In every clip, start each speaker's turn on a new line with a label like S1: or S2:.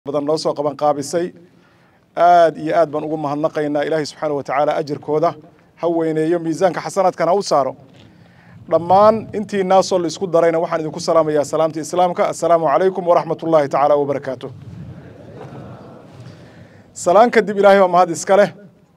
S1: badan noo soo qaban qaabisay aad iyo aad baan ugu mahadnaqaynaa ilaahay subxaana wa tacaala ajirkooda ha weyneeyo miisaanka xasanaadkan ha u saaro dhammaan intii naasoo la isku darayna waxaan idinku salaamayaa salaamta islaamka assalaamu calaykum waraxmat ullaahi tacaala wabarakaatu salaan kadib ilaahay baa mahad iska leh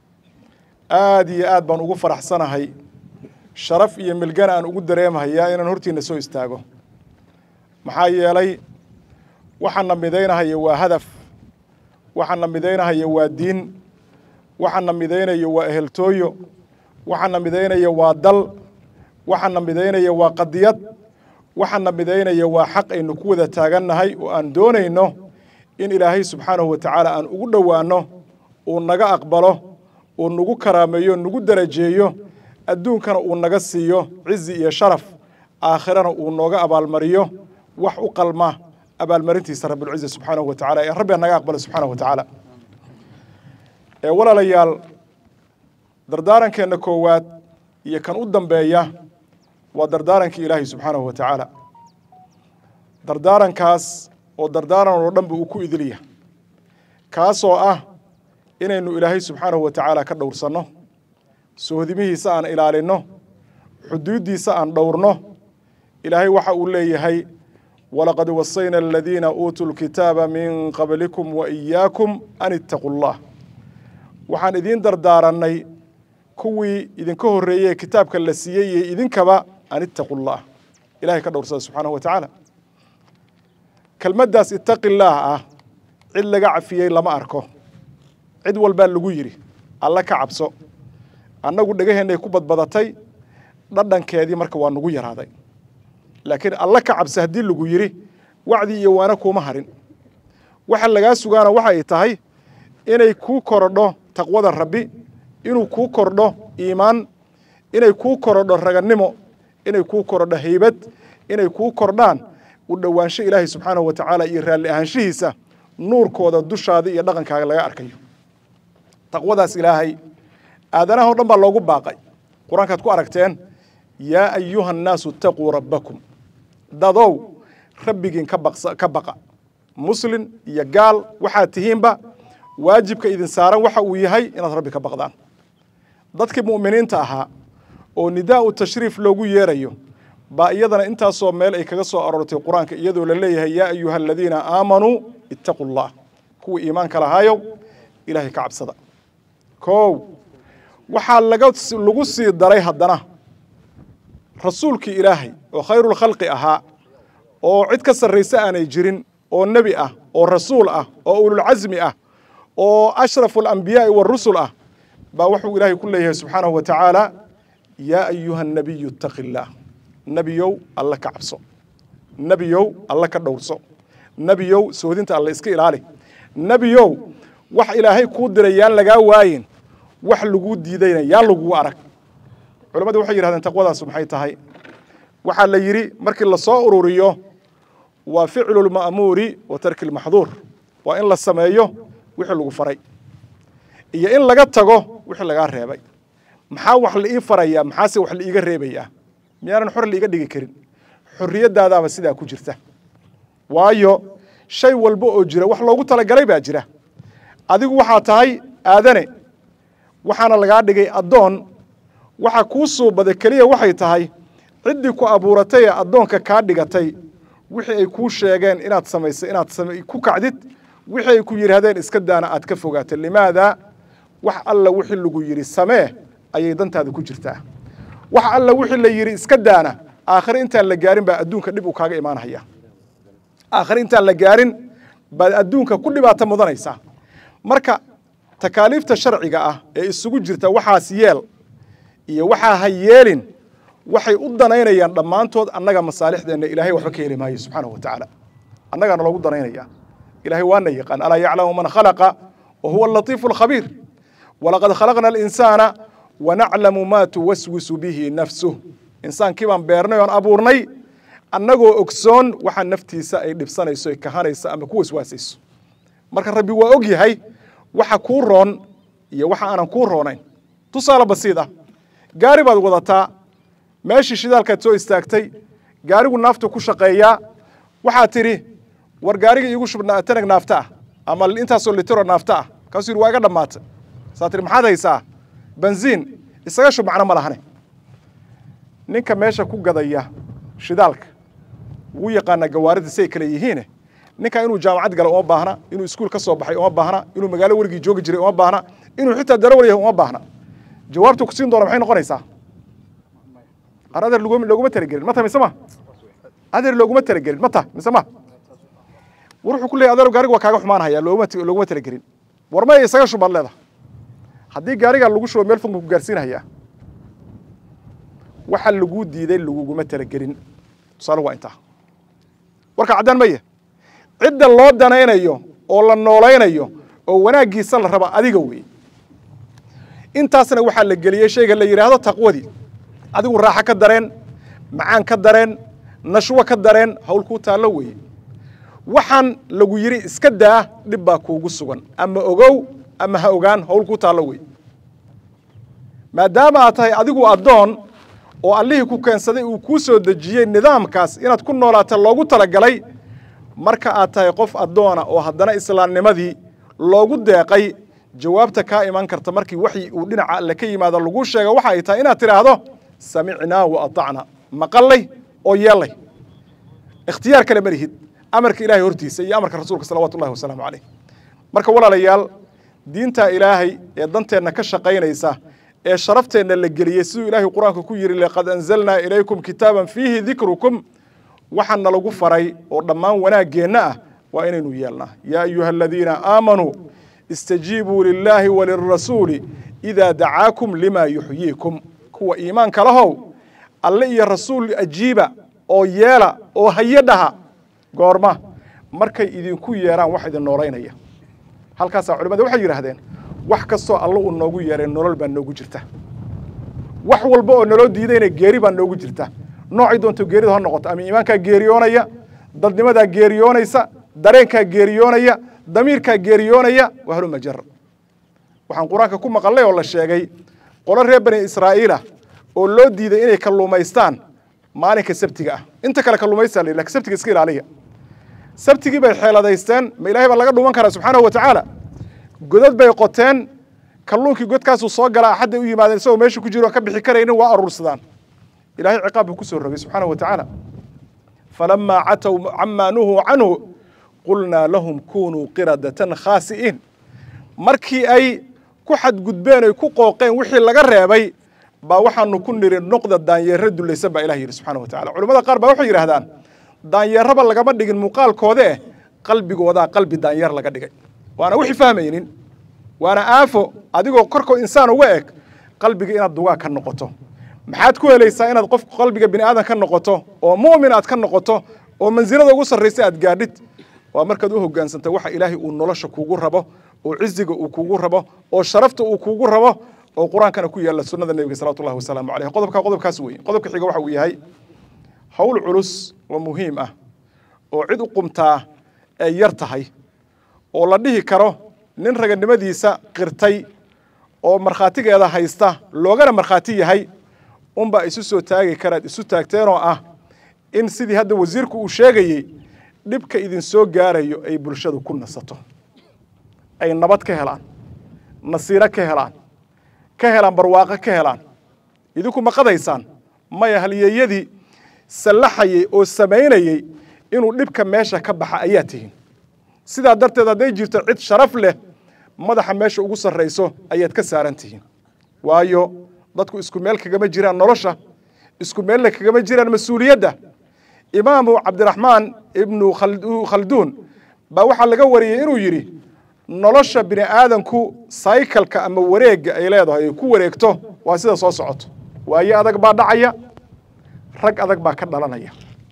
S1: aad iyo aad baan ugu faraxsanahay sharaf iyo milgana aan ugu dareemahayaa inaan hortiina soo istaago maxaa yeelay waxaana midaynahaya waa hadaf waxaana midaynahaya waa diin waxaana midaynayo waa eheltooyo waxaana midaynaya waa dal waxaana midaynaya waa qadiyad waxaana midaynaya waa xaq aynu ku wada taagannahay oo aan doonayno in ilaahay subxaanahu wa tacaala aan ugu dhowaanno uu naga aqbalo uu nagu karaameeyo nagu darajeeyo adduunkana uu naga siiyo cizi iyo sharaf aakhirana uu nooga abaalmariyo wax u qalma abaalmarintiisa rabulciza subxaanahu wa tacala ee rabbiga naga aqbala subxaanahu wa tacaala ee walaalayaal dardaarankeenna koowaad iyo kan u dambeeya waa dardaarankii ilaahay subxaanahu wa tacaala dardaarankaas oo dardaaran oo dhanba uu ku idilya kaasoo ah inaynu ilaahay subxaanahu wa tacaala ka dhowrsanno sohdimihiisa aan ilaalinno xuduuddiisa aan dhowrno ilaahay waxa uu leeyahay walaqad wasayna aladiina uutuu lkitaaba min qablikum wa iyaakum an ittaquu llah waxaan idiin dardaarannay kuwii idinka horreeyey kitaabka la siiyey iyo idinkaba an ittaquu llah ilahay ka dhowrsada subxaanahu wa tacaala kelmaddaas ittaqi llaah ah cid laga cafiyey lama arko cid walbaa lagu yidhi alle ka cabso annagu dhegaheennay ku badbadatay dhadhankeedii marka waa nagu yaraaday laakiin alle ka cabsi haddii lagu yidhi wacdi iyo waana kuuma harin waxa lagaa sugaana waxay tahay inay kuu korodho taqwada rabbi inuu kuu kordho iimaan inay kuu korodho ragannimo inay kuu korodho haybad inay kuu kordhaan u dhowaansho ilaahay subxaanahu wa tacaala iyo raalli ahaanshihiisa nuurkooda dushaada iyo dhaqankaaga laga arkayo taqwadaas ilaahay aadanaha o dhan baa loogu baaqay qur-aankaad ku aragteen yaa ayuha annaasu itaquu rabbakum dadow rabbigiin ka baqa muslin iyo gaal waxaad tihiinba waajibka idin saaran waxa uu yahay inaad rabbi ka baqdaan dadkii mu'miniinta ahaa oo nidaa'u tashriif loogu yeerayo baa iyadana intaasoo meel ay kaga soo aroortay qur-aanka iyadoo la leeyahay yaa ayuha aladiina aamanuu ittaquu llah kuwa iimaanka lahaayow ilaahay ka cabsada kow waxaa lagu sii daray haddana rasuulkii ilaahay oo khayrulkhalqi ahaa oo cid ka sarrayse aanay jirin oo nebi ah oo rasuul ah oo ululcasmi ah oo ashrafu alambiyaai warusul ah baa wuxuu ilaahay ku leeyahay subxaanahu wa tacaala yaa ayuha annabiyu ittaqi illaah nebiyow alle ka cabso nebiyow alle ka dhowrso nebiyow soodinta alle iska ilaali nebiyow wax ilaahay kuu diray yaan lagaa waayin wax laguu diidayna yaan lagugu arag culamadu waxay yidhahdeen taqwadaasu maxay tahay waxaa la yidhi markii la soo ururiyo waa ficlu lma'muuri wa tarki lmaxduur waa in la sameeyo wixii lagu faray iyo in laga tago wixii lagaa reebay maxaa wax la ii farayaa maxaase wax la iiga reebayaa miyaanan xor laiga dhigi karin xorriyaddaadaaba sidaa ku jirta waayo shay walba oo jira wax loogu talagalay baa jira adigu waxaa tahay aadane waxaana lagaa dhigay addoon waxa kuu suubaday keliya waxay tahay ciddii ku abuuratay ee addoonka kaa dhigatay wixii ay kuu sheegeen inaad samaysay inaad ku kacdid wixii ay ku yidhaahdeen iska daana aad ka fogaatay limaada wax alla wixii lagu yidhi samee ayay dantaada ku jirtaa wax alla wixii la yidhi iska daana aakhire intaan la gaarin baa adduunka dhib uu kaaga imaanaya aakhire intaan la gaarin baad adduunka ku dhibaato mudanaysaa marka takaaliifta sharciga ah ee isugu jirta waxaas yeel iyo waxaa ha yeelin waxay u danaynayaan dhammaantood annaga masaalixdeenna ilahay waxba ka heli maayo subxaanahu wa tacaala annagaana loogu danaynaya ilahay waana yaqaan alaa yaclamu man khalaqa wa huwa alatiifu alkhabiir walaqad khalaqna alinsaana wanaclamu maa tuwaswisu bihi nafsuh insaankii baan beernay oon abuurnay annagoo ogsoon waxa naftiisa ay dhibsanayso ay kahanayso ama ku waswaasayso marka rabbi waa og yahay waxa kuu roon iyo waxa aanan kuu roonayn tusaale basiid ah gaari baad wadataa meeshii shidaalkaad soo istaagtay gaarigu naaftu ku shaqeeyaa waxaad tidhi war gaariga iigu shubnaa tanag naafta ah ama intaasoo litiro naafta ah kaasuu yidhi waa iga dhammaatay saa tiri maxaad haysaa benziin isaga shub macno ma lahane ninka meesha ku gadaya shidaalka wuu yaqaanaa gawaarida si ay kale yihiine ninka inuu jaamacad gala uma baahna inuu iskuul ka soo baxay uma baahna inuu magaalo werigii joogi jiray uma baahna inuu xitaa darawal yahay uma baahna jawaabtu ku siin doona maxay noqonaysaa ar adeer loguma looguma talagelin mata mise ma adeer looguma talagelin mata mise ma war wuxuu ku leeyahy adeer gaariga waa kaaga xumaanhaya looguma looguma talagelin war maya isaga shubaad leedahay haddii gaarigaa lagu shubo meel fog ma ku gaarsiinhayaa waxa laguu diiday laguguma talagelin tusaale waa intaa warka caddaan maya cidda loo danaynayo oo la noolaynayo oo wanaaggiisa la raba adiga wey intaasna waxaa la geliyey shayga la yidhaahdo taqwadii adigu raaxo ka dareen macaan ka dareen nashwo ka dareen hawl kuu taallo weeye waxaan lagu yidhi iska daa dhib baa kuugu sugan ama ogow ama ha ogaan hawl kuu taallo wey maadaama aad tahay adigu addoon oo allihii ku keensaday uu kuu soo dejiyey nidaamkaas inaad ku noolaata loogu talagalay marka aad tahay qof addoona oo haddana islaamnimadii loogu deeqay jawaabta kaa iman karta markii waxyi uu dhinaca alle ka yimaado laguu sheego waxa ay tahay inaad tidhaahdo samicnaa wa atacna maqallay oo yeellay ikhtiyaar kale ma lihid amarka ilaahay hortiisa iyo amarka rasuulka salawatu ullahi wasalaamu caleyh marka walaalayaal diinta ilaahay ee danteenna ka shaqaynaysa ee sharafteenna la geliyey siduu ilaahay qur-aanka ku yidhi laqad anzalnaa ilaykum kitaaban fiihi dikrukum waxaa nalagu faray oo dhammaan wanaaggeenna ah waa inaynu yeelnaa yaa ayuha aladiina aamanuu istajiibuu lilaahi walirasuuli idaa dacaakum limaa yuxyiikum kuwa iimaanka lahow alle iyo rasuul ajiiba oo yeela oo haye dhaha goorma markay idinku yeeraan wax idin noolaynaya halkaasaa culimada waxay yidhaahdeen wax kastoo alle uu noogu yeeray nolol baa noogu jirta wax walba oo naloo diidayna geeri baa noogu jirta noocay doonto geerida ha noqoto ama iimaankaa geeriyoonaya dadnimadaa geeriyoonaysa dareenkaa geeriyoonaya damiirkaa geeriyoonaya wahluma jar waxaan qur-aanka ku maqallay oo la sheegay qolo reer bani israa'iilah oo loo diiday inay kalluumaystaan maalinka sabtiga ah inta kale kalluumaysta la yidhi lakin sabtiga iska ilaaliya sabtigii bay xeeladaysteen ma ilahay baa laga dhuman karaa subxaanahu wa tacaala godad bay qoteen kalluunkii godkaasuu soo galaa axadday u yimaadeen isagoo meesha ku jiro ka bixi karaynin waa aruursadaan ilahay ciqaab buu ku soo rogay subxaanahu wa tacaala falamaa catow camaa nuhuu canhu qulnaa lahum kunuu qiradatan khaasi'iin markii ay ku xadgudbeen oy ku qooqeen wixii laga reebay baa waxaanu ku niri noqda daanyeero dulaysan baa ilah yidhi subxana wa tacala culamada qaar baa waxay yidhahdaan daanyeeraba lagama dhigin muuqaalkoode eh qalbigoodaa qalbi daanyeer laga dhigay waana wixii fahmaynin waana aafo adigoo korkoo insaan uga eg qalbiga inaad dugaa ka noqoto maxaad ku helaysaa inaad qof qalbiga bini aadan ka noqoto oo mu'min aad ka noqoto oo mansilada ugu sarraysa aad gaadhid waa markaad u hogaansanta waxa ilaahay uu nolosha kuugu rabo oo ciziga uu kuugu rabo oo sharafta uu kuugu rabo oo qur-aankana ku yaalla sunnada nebiga salawatu ullahi wasalaamu caleyh qodobka qodobkaas weeye qodobka xiga waxa uu yahay howl culus oo muhiim ah oo cid u qumtaa ay yar tahay oo la dhihi karo nin raganimadiisa qirtay oo markhaatigeeda haysta loogana markhaati yahay unbaa isu soo taagi karaad isu taagteenoo ah in sidii hadda wasiirku uu sheegayey dhibka idin soo gaarayo ay bulshadu ku nasato ay nabad ka helaan nasiiro ka helaan ka helaan barwaaqo ka helaan idinku ma qadaysaan maya halyeeyadii sallaxayey oo samaynayey inuu dhibka meesha ka baxa ayaa tihiin sidaa darteed hadday jirto cid sharaf leh madaxa meesha ugu sarrayso ayaad ka saaran tihiin waayo dadku isku meel kagama jiraan nolosha isku meelna kagama jiraan mas-uuliyadda imaamu cabdiraxmaan ibnu khalduun baa waxaa laga wariyey inuu yidhi nolosha bini aadanku saykalka ama wareegga ay leedahay ay ku wareegto waa sida soo socoto waaye adag baa dhacaya rag adag baa ka dhalanaya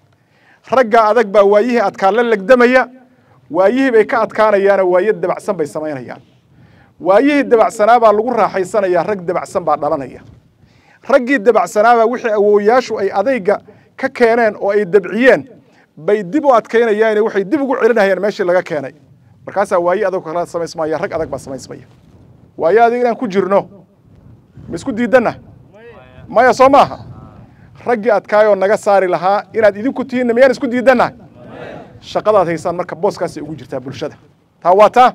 S1: raggaa adag baa waayihii adkaa la legdamaya waayihii bay ka adkaanayaana waaye dabacsan bay samaynayaan waayihii dabacsanaabaa lagu raaxaysanayaa rag dabacsan baa dhalanaya raggii dabacsanaabaa wixii awooyaashu ay adayga ka keeneen oo ay dabciyeen bay dib u adkaynayaane waxay dib ugu celinayaan meeshii laga keenay markaasaa waaye adag kala samaysmaya rag adag baa samaysmaya waaye adig inaan ku jirno ma isku diidanna maya soo maaha raggii adkaayoo naga saari lahaa inaad idinku tihiinna miyaan isku diidanna shaqadaad haysaan marka booskaasay ugu jirtaa bulshada taa waa taa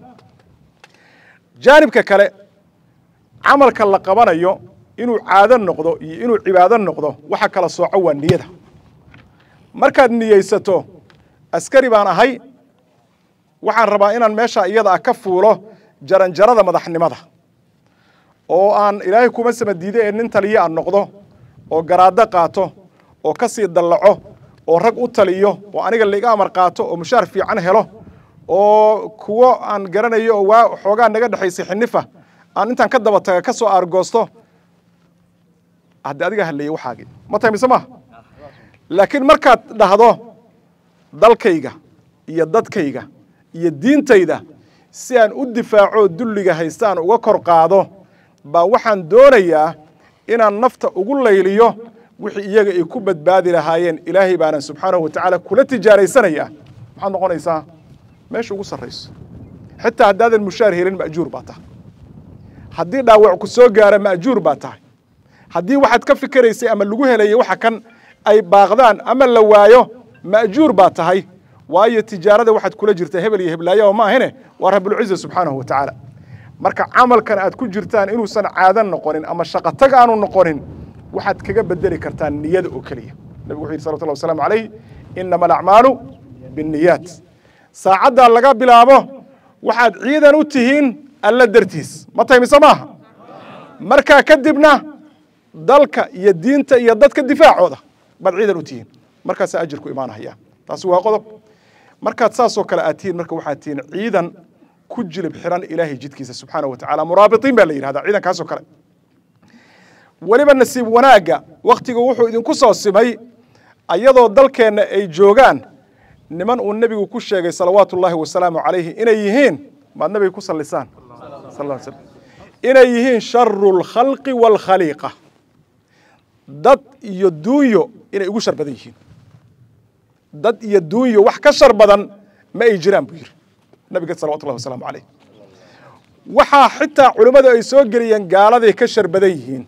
S1: jaanibka kale camalka la qabanayo inuu caado noqdo iyo inuu cibaado noqdo waxa kala sooco waa niyada markaad niyeysato askari baan ahay waxaan rabaa inaan meesha iyada ah ka fuulo jaranjarada madaxnimada oo aan ilaahay kuma sama diide ee nin taliyo aan noqdo oo garaado qaato oo ka sii dallaco oo rag u taliyo oo aniga laiga amar qaato oo mushaar fiican helo oo kuwo aan garanayo oo waa xoogaa naga dhexaysay xinifa aan intaan ka daba taga ka soo aargoosto haddi adiga hadleeyey waxaagii ma tahay mise maaha laakiin markaad dhahdo dalkayga iyo dadkayga iyo diintayda si aan u difaaco dulliga haysta aan uga kor qaado baa waxaan doonayaa inaan nafta ugu layliyo wixii iyaga ay ku badbaadi lahaayeen ilaahay baanan subxaanahu wa tacaala kula tijaaraysanayaa maxaad noqonaysaa meesha ugu sarrayso xitaa haddaadan mushaar helin ma'juur baa tahay haddii dhaawac ku soo gaara ma'juur baa tahay haddii waxaad ka fikeraysay ama lagu helayay waxa kan ay baaqdaan ama la waayo ma'juur baa tahay waayo tijaarada waxaad kula jirta hebel iyo heblaayo ma ahine waa rabulciza subxaanahu wa tacaala marka camalkan aad ku jirtaan inuusan caadan noqonin ama shaqotag aanu noqonin waxaad kaga bedeli kartaan niyada oo keliya nabigu wuxu yidhi salawatullah wasalaamu calayh inama alacmaalu binniyaat saacaddaa laga bilaabo waxaad ciidan u tihiin alla dartiis ma tahay mise maaha markaa kadibna dalka iyo diinta iyo dadka difaacooda baad ciidan u tihiin markaasaa ajirku imaanahaya taasi waa qodob markaad saasoo kale aad tihiin marka waxaad tihiin ciidan ku jilib xiran ilaahay jidkiisa subxaanahu wa tacala muraabitiin baa la yidhahdaa ciidankaasoo kale weliba nasiib wanaagga wakhtigu wuxuu idinku soo simay ayadoo dalkeenna ay joogaan niman uu nebigu ku sheegay salawaatu ullaahi wasalaamu calayhi inay yihiin maad nabiga ku sallisaan sal ll slam inay yihiin sharu lkhalqi waalkhaliiqa dad iyo duunyo inay ugu shar badan yihiin dad iyo duunyo wax ka shar badan ma ay jiraan buu yidhi nabiga salawatullahi wasalaamu calayh waxaa xitaa culimmadu ay soo geliyeen gaaladay ka shar badan yihiin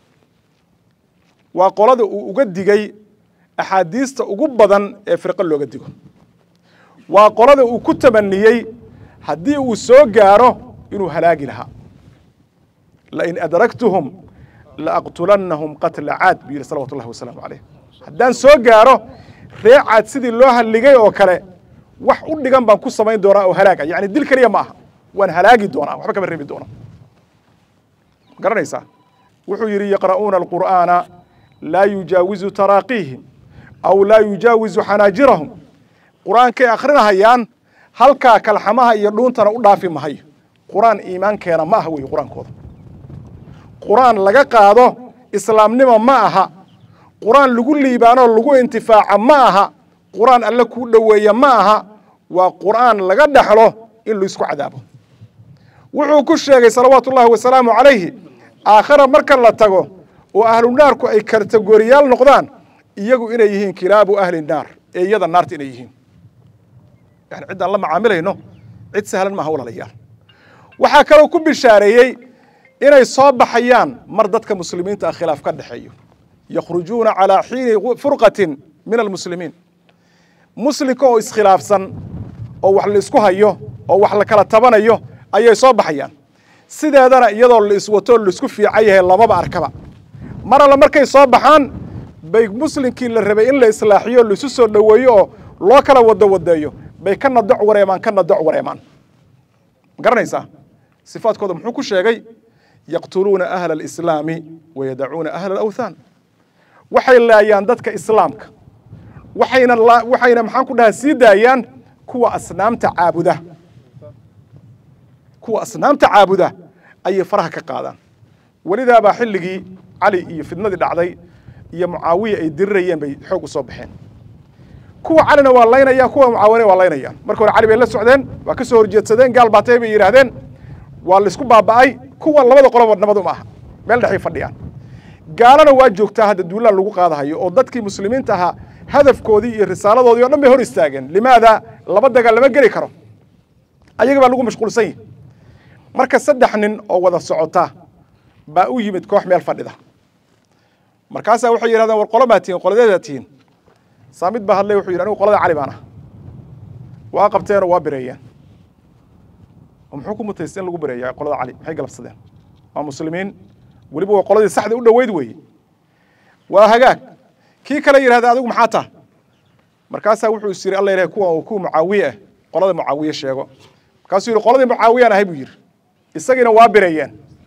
S1: waa qolada uu uga digay axaadiista ugu badan ee firqo looga digo waa qolada uu ku tamaniyey haddii uu soo gaaro inuu halaagi lahaa lain adraktuhum laaqtulannahum qatla caad buu yidhi salawatu ullahi wasalaamu calayh haddaan soo gaaro ree caad sidii loo halligay oo kale wax u dhigan baan ku samayn doonaa oo halaaga yacni dil keliya ma aha waan halaagi doonaa waxba kama reebi doona garanaysaa wuxuu yidhi yaqra'uuna alqur'aana laa yujaawizu taraaqiihim aw laa yujaawizu xanaajirahum qur'aankay akhrinahayaan halkaa kalxamaha iyo dhuuntana u dhaafi mahayo qur'aan iimaankeena ma aha weeye qur-aankooda qur'aan laga qaado islaamnimo ma aha qur'aan lagu liibaanoo lagu intifaaca ma aha qur'aan alle kuu dhoweeya ma aha waa qur'aan laga dhexlo in laisku cadaabo wuxuu ku sheegay salawaatu ullahi wasalaamu calayhi aakhira marka la tago oo ahlu naarku ay kategoriyaal noqdaan iyagu inay yihiin kilaabu ahli naar ee iyada naarta inay yihiin yani ciddaan la macaamilayno cid sahlan maaha walaalayaal waxaa kaloo ku bishaareeyey inay soo baxayaan mar dadka muslimiinta ah khilaaf ka dhexeeyo yakhrujuuna calaa xiini furqatin min almuslimiin muslimka oo iskhilaafsan oo wax la isku hayo oo wax la kala tabanayo ayay soo baxayaan sideedana iyadoo la iswato laisku fiican yahay lamaba arkaba mar alle markay soo baxaan bay muslimkii la rabay in la islaaxiyo laisu soo dhoweeyo oo loo kala wado wadeeyo bay ka nadoc wareemaan ka nadoc wareemaan ma garanaysaa sifaadkooda muxuu ku sheegay yaqtuluuna ahla alislaami wayadacuuna ahla alawthaan waxay laayaan dadka islaamka waxayna waxayna maxaan ku dhahaa sii daayaan kuwa asnaamta caabuda kuwa asnaamta caabuda ayay faraha ka qaadaan welidaabaa xilligii cali iyo fidnadii dhacday iyo mucaawiya ay dirirayeen bay xoog u soo baxeen kuwa calina waa laynayaan kuwa mucaawine waa laynayaan marka hore cali bay la socdeen waa ka soo horjeedsadeen gaal baatay bay yidhaahdeen waa laisku baaba'ay kuwa labada qoloba nabadu ma aha meel dhexay fadhiyaan gaalana waa joogtaa hadda duulaan lagu qaadahayo oo dadkii muslimiinta ahaa hadafkoodii iyo risaaladoodii o dhan bay hor istaageen limaada laba dagaal lama geli karo ayaga baa lagu mashquulsan yahi marka saddex nin oo wada socota baa u yimid koox meel fadhida markaasaa waxay yidhahdeen war qolo baa tihiin qoladeedaa tihiin saamid baa hadlay wuxuu yidhi anigu qolada cali baan ah waa qabteenoo waa bireeyeen oo muxuu ku mutaystay in lagu bareeyaa qolada cali maxay galabsadeen waa muslimiin weliba waa qoladii saxda u dhoweyd weeye waa hagaag kii kale yidhahda adigu maxaa taa markaasaa wuxuu is yidhi alla ilahay kuwa uu kuwa mucaawiye ah qolada mucaawiye sheego markaasuu yidhi qoladii mucaawiyaan ahay buu yidhi isagiina waa bireeyeen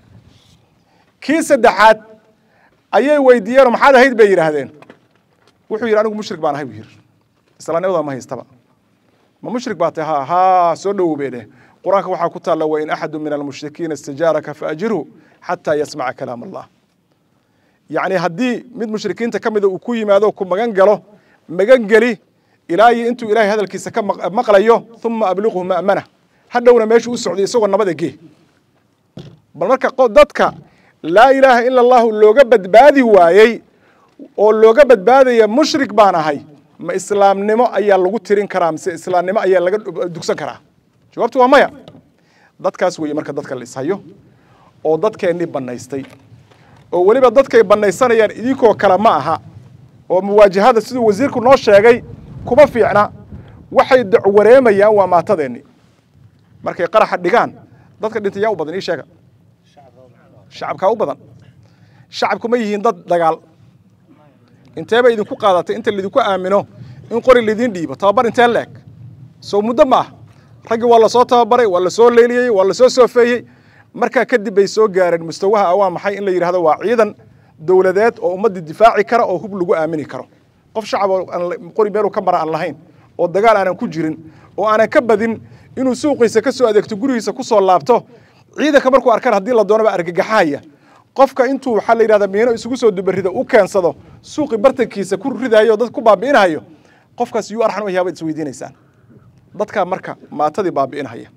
S1: kii saddexaad ayay weydiiyeenoo maxaad ahayd bay yidhaahdeen wuxuu yidhi anigu mushrik baan ahay buu yidhi islaamnimada ma haystaba ma mushrik baa tahay ha haa soo dhowow bay dheh qur-aanka waxaa ku taalla wain axadu min almushrikiina istajaaraka faajirhu xataa yasmaca kalaam allah yacni haddii mid mushrikiinta ka mida uu ku yimaado ku magan galo magan geli ilaa iyo intuu ilahay hadalkiisa ka maqlayo uma abliqhu ma'mana hadhowna meeshu u socday isagoo nabada gee bal marka dadka laa ilaaha ila allahu looga badbaadi waayey oo looga badbaadaya mushrik baan ahay ma islaamnimo ayaa lagu tirin karaa mise islaamnimo ayaa laga dugsan karaa jawaabtu waa maya dadkaas weeye marka dadka la ishayo oo dadkeennii bannaystay oo weliba dadkay bannaysanayaan idinkoo kale ma aha oo muwaajahada siduu wasiirku noo sheegay kuma fiicna waxay dacwareemayaan waa maatadeenni markay qaraxa dhigaan dadka dhintay yaa u badan ii sheega shacabkaa u badan shacabku ma yihiin dad dagaal inteeba idinku qaadatay inta laidinku aamino in qori laidiin dhiibo tababar intee la eg soo muddo ma ah raggii waa lasoo tababaray waa lasoo leeliyey waa lasoo soofeeyey markaa kadib bay soo gaareen mustawaha ah waa maxay in la yidhahdo waa ciidan dowladeed oo ummaddii difaaci kara oo hub lagu aamini karo qof shacab oo qori meeluu ka mara aan lahayn oo dagaal aanan ku jirin oo aanan ka badin inuu suuqiisa ka soo adeegto gurigiisa ku soo laabto ciidanka markuu arkaan haddii la doonaba argagaxahaya qofka intuu waxaa la yidhahda miino isugu soo dubarida u keensado suuqi bartankiisa ku ridayo dad ku baabi'inhayo qofkaas yuu arxan u yahay baad isweydiinaysaan dadkaa marka maatadii baabi'inhaya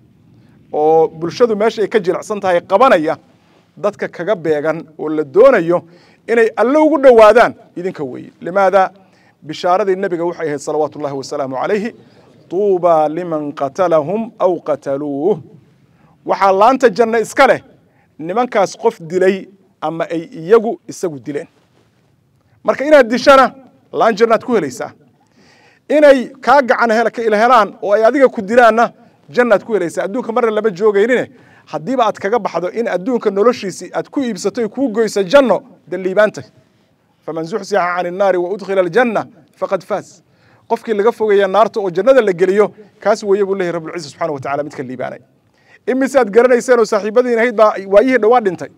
S1: oo bulshadu meesha ay ka jilicsan tahay qabanaya dadka kaga beegan oo la doonayo inay alle ugu dhowaadaan idinka weeye limaada bishaaradii nebiga waxay ahayd salawaatu ullahi wasalaamu calayhi tuubaa liman qatalahum aw qataluuh waxaa laanta janno iska leh nimankaas qof dilay ama ay iyagu isagu dileen marka inaad dishana laan jannaad ku helaysaa inay kaa gacan helaan oo ay adiga ku dilaanna jannaad ku helaysaa adduunka marna lama joogaynine haddiiba aad kaga baxdo in adduunka noloshiisii aad ku iibsato y kuu goyso janno dee liibaantay faman zuxzixa can innaari wa udkhila aljanna faqad faas qofkii laga fogeeya naarta oo jannada la geliyo kaas weeye buu leeyahy rabbilciza subxana wa tacala midka liibaanay imise aad garanayseen oo saaxiibadiin ahayd baa waayihii dhowaa dhintay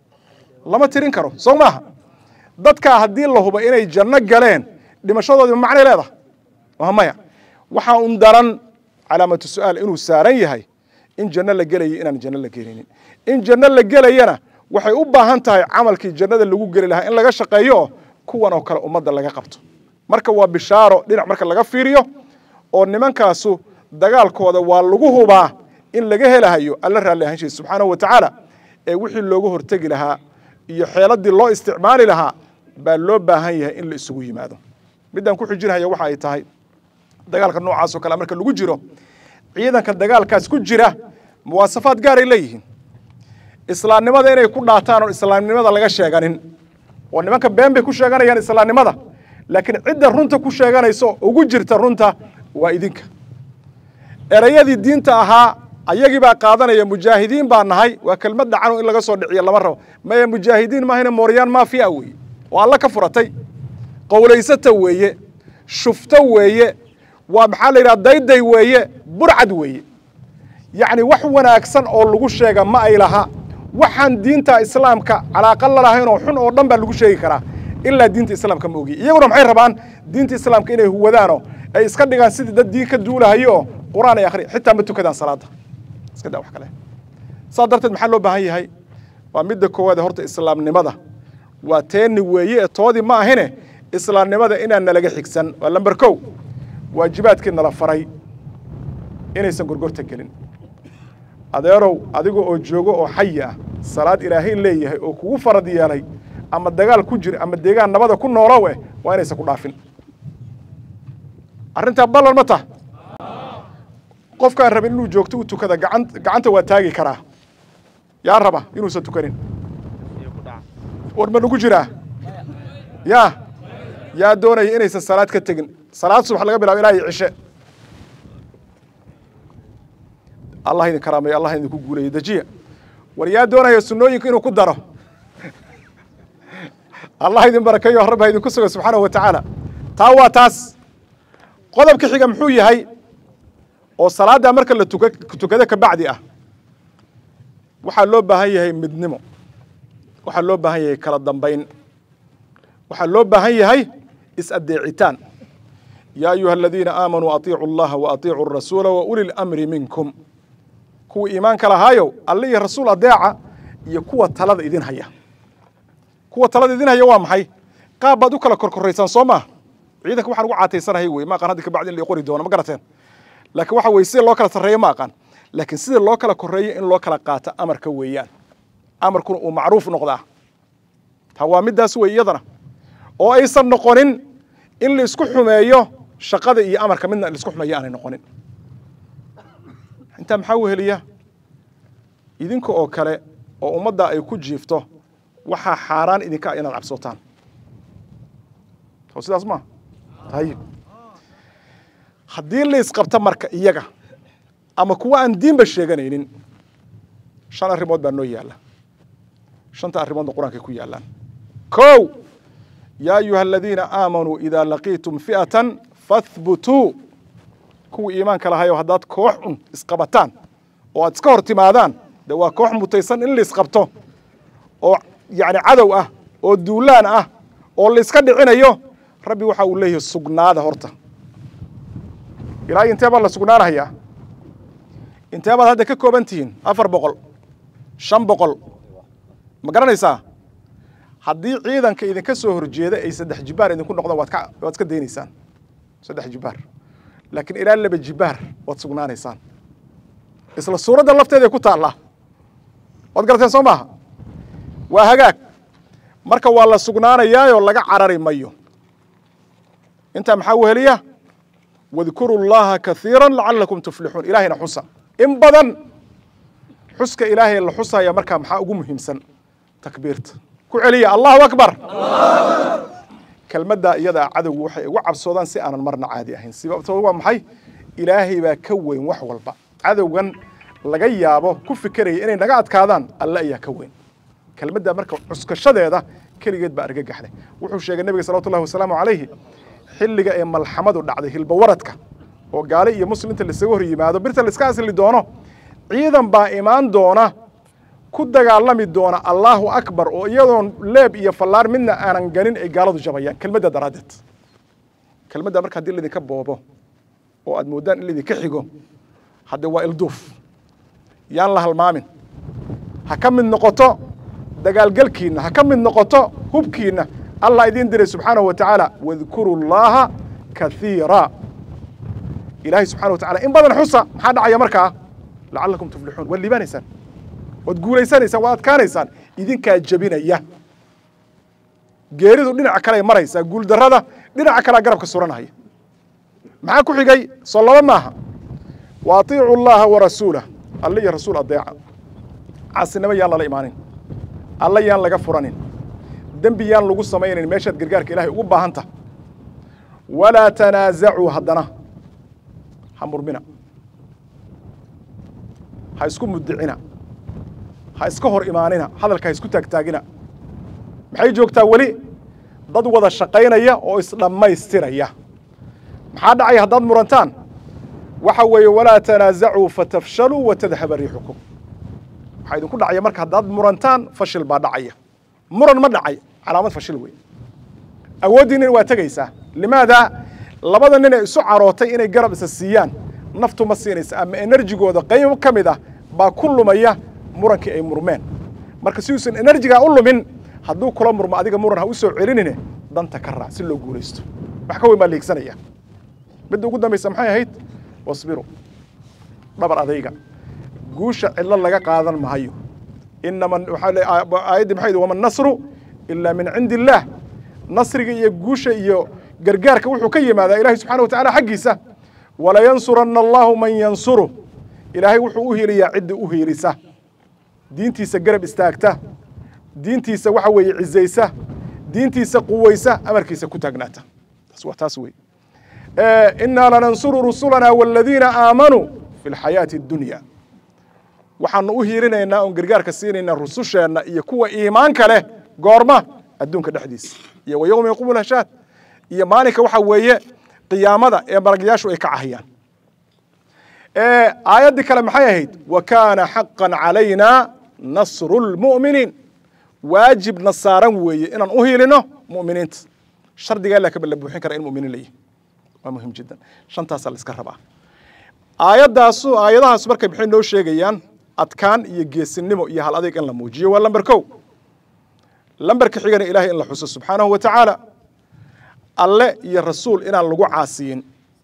S1: lama tirin karo soo maaha dadkaa haddii la hubo inay janno galeen dhimashadoodii ma macnay leedahay waa maya waxaa un daran calaamatu su'aal inuu saaran yahay in janno la gelayo inaan janno la gelinin in janno la gelayana waxay u baahan tahay camalkii jannada lagu geli lahaa in laga shaqeeyo oo kuwan oo kale ummadda laga qabto marka waa bishaaro dhinac marka laga fiiriyo oo nimankaasu dagaalkooda waa lagu hubaa in laga helahayo alla raalli ahanshiisa subxaanahu wa tacaala ee wixii looga hortegi lahaa iyo xeeladii loo isticmaali lahaa baa loo baahan yahay in la isugu yimaado middaan ku xijinhaya waxa ay tahay dagaalka noocaasoo kale marka lagu jiro ciidanka dagaalkaas ku jira muwaasafaad gaaray leeyihiin islaamnimada inay ku dhaataan oo islaamnimada laga sheeganin oo nimanka been bay ku sheeganayaan islaamnimada laakiin cidda runta ku sheeganayso ugu jirta runta waa idinka erayadii diinta ahaa ayagii baa qaadanaya mujaahidiin baa nahay waa kelmad dhacano in laga soo dhiciyo lama rabo maya mujaahidiin maahayna mooryaan maafiya weeye oo alla ka furatay qowlaysata weeye shufto weeye waa maxaa la yidhaha dayday weeye burcad weeye yacni wax wanaagsan oo lagu sheega ma ay laha waxaan diinta islaamka calaaqa la lahayn oo xun oo dhan baa lagu sheegi karaa ilaa diinta islaamka ma ogiy iyaguna maxay rabaan diinta islaamka inay huwadaanoo ay iska dhigaan sidii dad diin ka duulahayo oo qur-aan ay akhri xitaa ma tukadaan salaada iska daa wax kale saas darteed maxaa loo baahan yahay waa midda koowaad horta islaamnimada waa teeni weeye ee toodii ma ahine islaamnimada inaan nalaga xigsan waa lamber kow waajibaadkii nala faray inaysan gorgorta gelin adeerow adiga oo joogo oo xayi ah salaad ilaahay leeyahay oo kugu farad yeelay ama dagaal ku jir ama deegaan nabada ku noolow eh waa inaysan ku dhaafin arrintaa ballan ma tah qofkaan rabin inuu joogto u tukada gacan gacanta waa taagi karaa yaa raba inuusan tukanin war ma nagu jiraa yaa yaa doonaya inaysan salaad ka tegin salaad subax laga bilabo ilaa iyo cishe allah idin karaameeyo allah idinku guuleeyo dejiya war yaa doonaya sunnooyinka inuu ku daro allah idin barakeeyo rabbi ha idinku suga subxaanahu wa tacaala taa waa taas qodobka xiga muxuu yahay oo salaaddaa marka la tuka tukado ka bacdi ah waxaa loo baahan yahay midnimo waxaa loo baahan yahay kala dambayn waxaa loo baahan yahay is-adeecitaan yaa ayuha aladiina aamanuu atiicu allaha wa atiicu arasuula wa uli lamri minkum kuwa iimaanka lahaayow alle iyo rasuul adeeca iyo kuwa talada idin haya kuwa talada idin haya waa maxay qaab baad u kala korkoraysaan soo maa ciidanka waxaan ugu caataysanahay wey ma aqaan hadda kabacdi in la qori doono ma garateen laakiin waxa weye sida loo kala sarreeyo ma aqaan laakiin sida loo kala korreeyo in loo kala qaato amarka weeyaan amarkuna uu macruuf noqdaa ta waa middaas wey iyadana oo aysan noqonin in la isku xumeeyo shaqada iyo amarka midna la isku xumeeyo aanay noqonin intaa maxaa weheliya idinka oo kale oo ummadda ay ku jiifto waxaa xaaraan idinka ah inaad cabsootaan soo sidaas maa ayib haddii la isqabto marka iyaga ama kuwa aan diinba sheeganaynin shan arrimood baa noo yaalla shanta arrimoodna qur-aankay ku yaallaan kow yaa ayuha aladiina aamanuu idaa laqiitum fi'atan fahbutuu kuwii iimaanka lahayo haddaad koox un isqabataan oo aad iska hor timaadaan de waa koox mutaysan in la isqabto oo yacni cadow ah oo duulaan ah oo la iska dhicinayo rabbi waxa uu leeyahay sugnaada horta ilaa intee baa la sugnaanahayaa intee baad hadda ka kooban tihiin afar boqol shan boqol ma garanaysaa haddii ciidanka idinka soo horjeeda ay saddex jibaar idinku noqdaan waad ka waad iska daynaysaan saddex jibaar laakiin ilaa laba jibaar waad sugnaanaysaan isla suuradda lafteeday ku taallaa waad garateen soo maaha waa hagaag marka waa la sugnaanayaayoo laga carari mayo intaa maxaa weheliya wadkuru llaha kaiira lacalakum tuflixuun ilaahayna xusa in badan xuska ilaahay la xusaya markaa maxaa ugu muhiimsan takbiirta ku celiya allahu akbar kelmaddaa iyadaa cadowgu waxay ugu cabsoodaan si aanan marna caadi ahayn sababto waa maxay ilaahay baa ka weyn wax walba cadowgan laga yaabo ku fikeraya inay naga adkaadaan alle ayaa ka weyn kelmaddaa marka cuskashadeeda keligeed baa argagaxday wuxuu sheegay nebiga salawatu llahi wasalaamu calayhi xilliga ee malxamadu dhacday hilbawaradka oo gaale iyo muslimta laisaga hor yimaado birta laiska asli doono ciidan baa imaan doona ku dagaalami doona allaahu akbar oo iyadoon leeb iyo fallaar midna aanan ganin ay gaaladu jabayaan kelmadda daraaddeed kelmadda marka haddii laydinka boobo oo aad moodaan in laydinka xigo hadde waa ilduuf yaan la halmaamin ha ka mid noqoto dagaalgelkiinna ha ka mid noqoto hubkiinna allah idiin diray subxaanahu wa tacaala wadkuru llaaha kaiira ilaahay subxana wa tacala in badan xusa maxaa dhacaya markaa lacalakum tuflixuun waad liibaanaysaan waad guulaysanaysaan waad adkaanaysaan idinkaa jebinaya geeridu dhinaca kale ay maraysaa guuldarrada dhinaca kalea garabka suranahaya maxaa ku xigay soo laba maaha wa atiicu llaha wa rasuulah alle iyo rasuul adeeca caasinimo yaan lala imaanin alle yaan laga furanin dembi yaan lagu samaynayn meeshaad gargaarka ilahay ugu baahanta walaa tanaazacuu haddana ha murmina ha isku mudicina ha iska hor imaanina hadalka ha isku taagtaagina maxay joogtaa weli dad wada shaqaynaya oo isdhammaystiraya maxaa dhacaya haddaad murantaan waxa weeye walaa tanaazacuu fatafshaluu watadhaba riixukum waxaa idinku dhacaya marka haddaad murantaan fashil baa dhacaya muran ma dhacay calaamad fashil wey awooddiinina waa tegaysaa limaada labada nin ee isu carootay inay garab isa siiyaan naftu ma siinaysa ama enerjigooda qayb ka mid ah baa ku lumaya murankii ay murmeen marka si uusan enerjigaa u lumin hadduu kula murmo adiga muran ha u soo celinine danta ka raac si loo guulaysto wax ka weyn baa liigsanaya midda ugu dambaysa maxay ahayd wasbiru dhabar adayga guusha cidlo laga qaadan mahayo inama aayaddii maxay waman nasru ilaa min cindi illaah nasriga iyo guusha iyo gargaarka wuxuu ka yimaadaa ilahay subxana wa tacala xaggiisa walayansuranna allahu man yansuru ilaahay wuxuu u hiiliyaa cidda u hiilisa diintiisa garab istaagta diintiisa waxa weeye cizaysa diintiisa quwaysa amarkiisa ku taagnaata taas waa taas wey inaa lanansuru rusulana waladiina aamanuu fi lxayaati addunya waxaanu u hiirinaynaa oon gargaarka siinaynaa rususheenna iyo kuwa iimaanka leh goorma adduunka dhexdiisa iyo wa yowma yaquumu lhashaad iyo maalinka waxa weeye qiyaamada ee malagyaashu ay ka cahayaan aayaddii kale maxay ahayd wa kaana xaqan calayna nasru lmu'miniin waajibna saaran weeye inaan u hiilino mu'miniinta shardigaa laa kaba la buuxin kara in mu'miniin la yihi waa muhim jiddan shantaasaa la iska rabaa aayaddaasu aayadahaas markay maxay noo sheegayaan adkaan iyo geesinimo iyo hal adeeg in la muujiyo waa lamber kow lamberka xigana ilahay in la xuso subxaanahu wa tacaala alle iyo rasuul inaan lagu caasiyin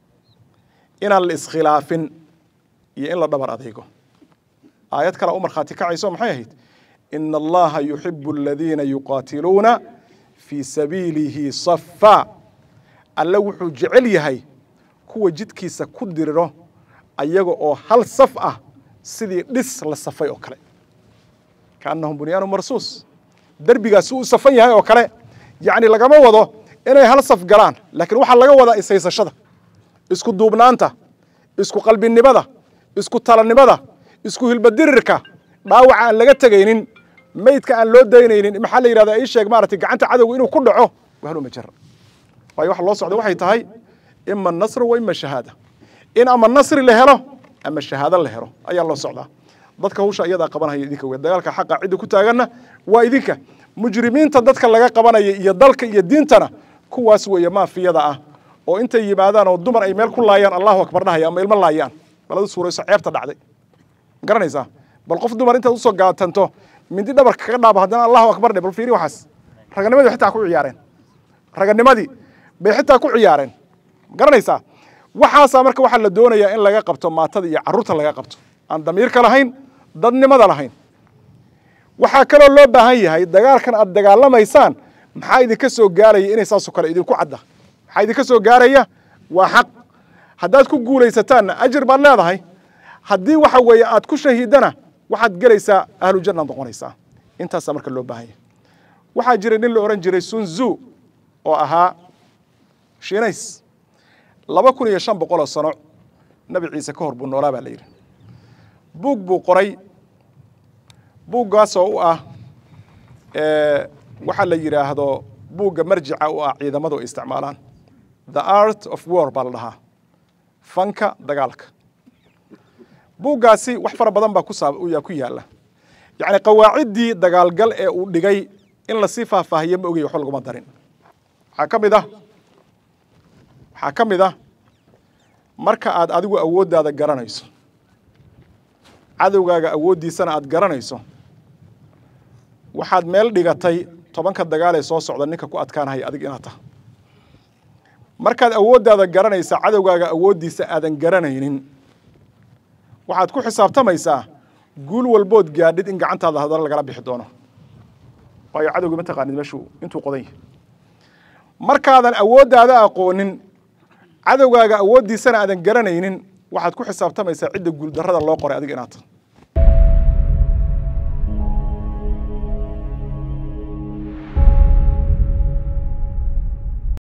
S1: inaan la iskhilaafin iyo in la dhabar adeego aayad kale u markhaati kacayso maxay ahayd ina allaha yuxibu aladiina yuqaatiluuna fii sabiilihi safa alle wuxuu jecel yahay kuwa jidkiisa ku diriro ayaga oo hal saf ah sidii dhis la safay oo kale kaannahum bunyaanu marsuus derbigaasi u safan yahay oo kale yacni lagama wado inay hal saf galaan laakiin waxaa laga wadaa ishaysashada isku duubnaanta isku qalbinimada isku talanimada isku hilbadirirka dhaawaca aan laga tegaynin maydka aan loo daynaynin maxaa la yidhahdaa ii sheeg maaragtay gacanta cadowga inuu ku dhaco wahluma jara waayo waxa loo socda waxay tahay ima nasru wa ima shahaada in ama nasri la helo ama shahaado la helo ayaa loo socdaa dadka hawsha iyadaa qabanaya idinka wey dagaalka xaqa cidda ku taaganna waa idinka mujrimiinta dadka laga qabanaya iyo dalka iyo diintana kuwaas weeye maafiyada ah oo intay yimaadaan oo dumar ay meel ku laayaan allahu akbar dhahaya ama ilmo laayaan baladu suurayso ceebta dhacday garanaysaa bal qof dumar intaad usoo gaatanto mindi dhabarka kaga dhaabo haddana allahu akbar dhe bal fiiri waxaas raganimadii xitaa ku ciyaareen raganimadii bay xitaa ku ciyaareen garanaysaa waxaasaa marka waxaa la doonayaa in laga qabto maatada iyo carruurta laga qabto aan damiirka lahayn dadnimada lahayn waxaa kaloo loo baahan yahay dagaalkan aad dagaalamaysaan maxaa idinka soo gaaraya inay saasoo kale idinku cadda maxaa idinka soo gaaraya waa xaq haddaad ku guulaysataanna ajir baad leedahay haddii waxa weeye aad ku shahiidana waxaad gelaysaa ahlu jannaad noqonaysaa intaasaa marka loo baahan yahay waxaa jiray nin la odhan jiray sunzu oo ahaa shiinays laba kun iyo shan boqoloo sano nabi ciise ka hor buu noolaa baa la yidhi buug buu qoray buuggaasoo u ah waxaa la yidhaahdo buugga marjica u ah ciidamadu ay isticmaalaan the art of war baa la dhahaa fanka dagaalka buuggaasi wax fara badan baa kuyaa ku yaalla yacni qawaaciddii dagaalgal ee uu dhigay in lasii faahfaahiyo ma ogey waxba laguma darin waxaa ka mid ah waxaa ka mid ah marka aad adigu awooddaada garanayso cadowgaaga awooddiisana aad garanayso waxaad meel dhigatay tobanka dagaal ee soo socda ninka ku adkaanahaya adig inaad taha markaad awooddaada garanaysa cadowgaaga awooddiisa aadan garanaynin waxaad ku xisaabtamaysaa guul walbood gaadhid in gacantaada hadana lagala bixi doono waayo cadowgii ma taqaanid meeshuu intuu qodan yahay markaadan awooddaada aqoonin cadowgaaga awooddiisana aadan garanaynin waxaad ku xisaabtamaysaa cidda guuldarrada loo qoray adiga inaad taha